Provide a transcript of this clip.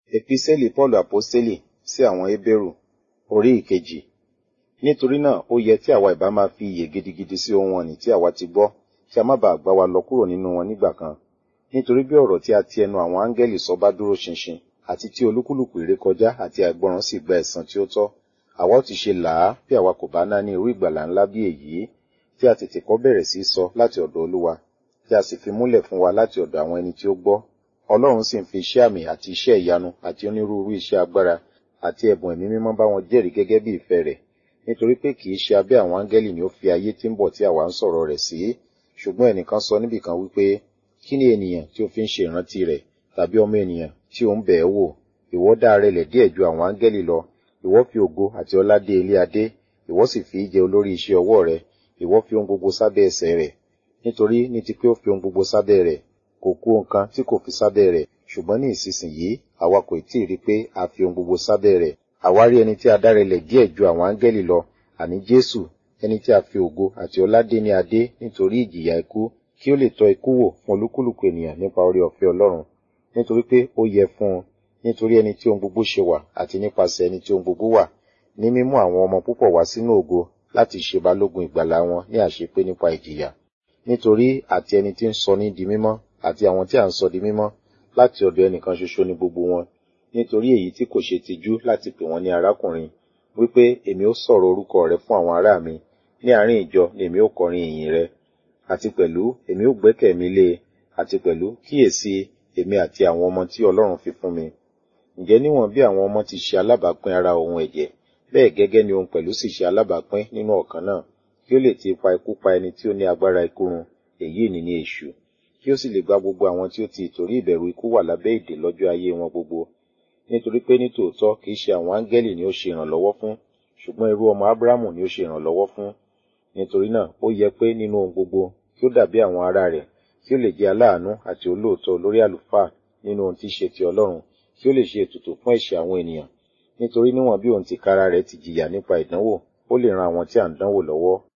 Epísẹ́lì Pọ́ọ̀lù Àpọ́sítélì sí àwọn Hébérù orí ìkejì. Nítorí náà ó yẹ tí àwa ìbá máa fi iyè gidigidi sí ohun ọ̀nì tí àwa ti gbọ́, kí a má baà gbá wa lọ kúrò nínú wọn nígbà kan. Nítorí bí ọ̀rọ̀ tí a ti ẹnu àwọn áńgẹ́lì sọ bá dúró ṣinṣin, àti tí olúkúlùkù ìrékọjá àti àìgbọràn sì gba ẹ̀san tí ó tọ́, àwa ó ti ṣe là á bí àwa kò bá náání irú ìgbàlà ńlá bí èyí, tí a tètè kọ́ bẹ̀rẹ̀ sí sọ láti ọ̀dọ̀ Olúwa, tí a sì fi múlẹ̀ fún wa láti ọ̀dọ̀ àwọn ẹni tí ó gbọ́. Ọlọ́run sì ń fi iṣẹ́ àmì àti iṣẹ́ ìyanu àti onírúurú iṣẹ́ agbára àti ẹ̀bùn ẹ̀mí mímọ́ bá wọn jẹ́rìí gẹ́gẹ́ bí ìfẹ́ rẹ̀. Nítorí pé kì í ṣe abẹ́ àwọn áńgẹ́lì ni ó fi ayé tí ń bọ̀ tí àwa ń sọ̀rọ̀ rẹ̀ sí. Ṣùgbọ́n ẹnìkan sọ níbìkan wípé, kí ni ènìyàn tí ó fi ń ṣe ìrántí rẹ̀, tàbí ọmọ ènìyàn tí ó ń bẹ̀ ẹ́ wò? Ìwọ dá ara rẹ̀ díẹ̀ ju àwọn áńgẹ́lì lọ. Ìwọ fi ògo àti ọlá dé ilé adé. Ìwọ sì fi í jẹ olórí iṣẹ́ ọwọ́ rẹ̀. Ìwọ fi ohun gbogbo sábẹ́ ẹsẹ̀ rẹ̀. Nítorí ní ti pé ó fi ohun gbogbo sábẹ́ rẹ̀, kò kù nǹkan tí kò fi sábẹ́ rẹ̀. Ṣùgbọ́n ní ìsinsìnyí, àwa kò tí ì rí pé a fi ohun gbogbo sábẹ́ rẹ̀. Àwa rí ẹni tí a dá rẹlẹ̀ díẹ̀ ju àwọn áńgẹ́lì lọ, àní Jésù, ẹni tí a fi ògo àti ọlá dé ní adé nítorí ìjìyà ikú, kí ó lè tọ́ ikú wò fún olúkúlùkù ènìyàn nípa oore ọ̀fẹ́ Ọlọ́run. Nítorí pé ó yẹ fún un, nítorí ẹni tí ohun gbogbo ṣe wà, àti nípasẹ̀ ẹni tí ohun gbogbo wà, ní mímú àwọn ọmọ púpọ̀ wá sínú ògo láti ṣe balógun ìgbàlà wọn ní àṣepé nípa ìjìyà. Nítorí àti ẹni tí ń sọ ní di mímọ́, àti àwọn tí à ń sọ di mímọ́, láti ọ̀dọ̀ ẹnìkan ṣoṣo ni gbogbo wọn. Nítorí èyí tí kò ṣe tijú láti pè wọ́n ní arákùnrin, wípé èmi ó sọ̀rọ̀ orúkọ rẹ fún àwọn ará mi, ní àárín ìjọ ni èmi ó kọrin ìyìn rẹ. Àti pẹ̀lú èmi ó gbẹ́kẹ̀ mi lé e, àti pẹ̀lú kíyèsí èmi àti àwọn ọmọ tí Ọlọ́run fi fún mi. Ǹjẹ́ níwọ̀n bí àwọn ọmọ ti ṣe alábàápín ara ohun ẹ̀jẹ̀, bẹ́ẹ̀ gẹ́gẹ́ ni òun pẹ̀lú sì ṣe alábàápín nínú ọ̀kan náà, kí ó lè ti ipa ikú pa ẹni tí ó ní agbára ikú run, èyí ni ní èṣù, kí ó sì lè gba gbogbo àwọn tí ó ti ìtorí ìbẹ̀rù ikú wà lábẹ́ ìdè lọ́jọ́ ayé wọn gbogbo. Nítorí pé ní tòótọ́ kì í ṣe àwọn áńgẹ́lì ni ó ṣe ìrànlọ́wọ́ fún, ṣùgbọ́n irú ọmọ Ábúráhámù ni ó ṣe ìrànlọ́wọ́ fún. Nítorí náà ó yẹ pé nínú ohun gbogbo kí ó dàbí àwọn ará rẹ̀, kí ó lè jẹ́ aláàánú àti olóòótọ́ olórí àlùfáà nínú ohun tí í ṣe ti Ọlọ́run, kí ó lè ṣe ètùtù fún ẹ̀ṣẹ̀ àwọn ènìyàn. Nítorí níwọ̀n bí òun tìkára rẹ̀ ti jìyà nípa ìdánwò, ó lè ran àwọn tí à ń dánwò lọ́wọ́.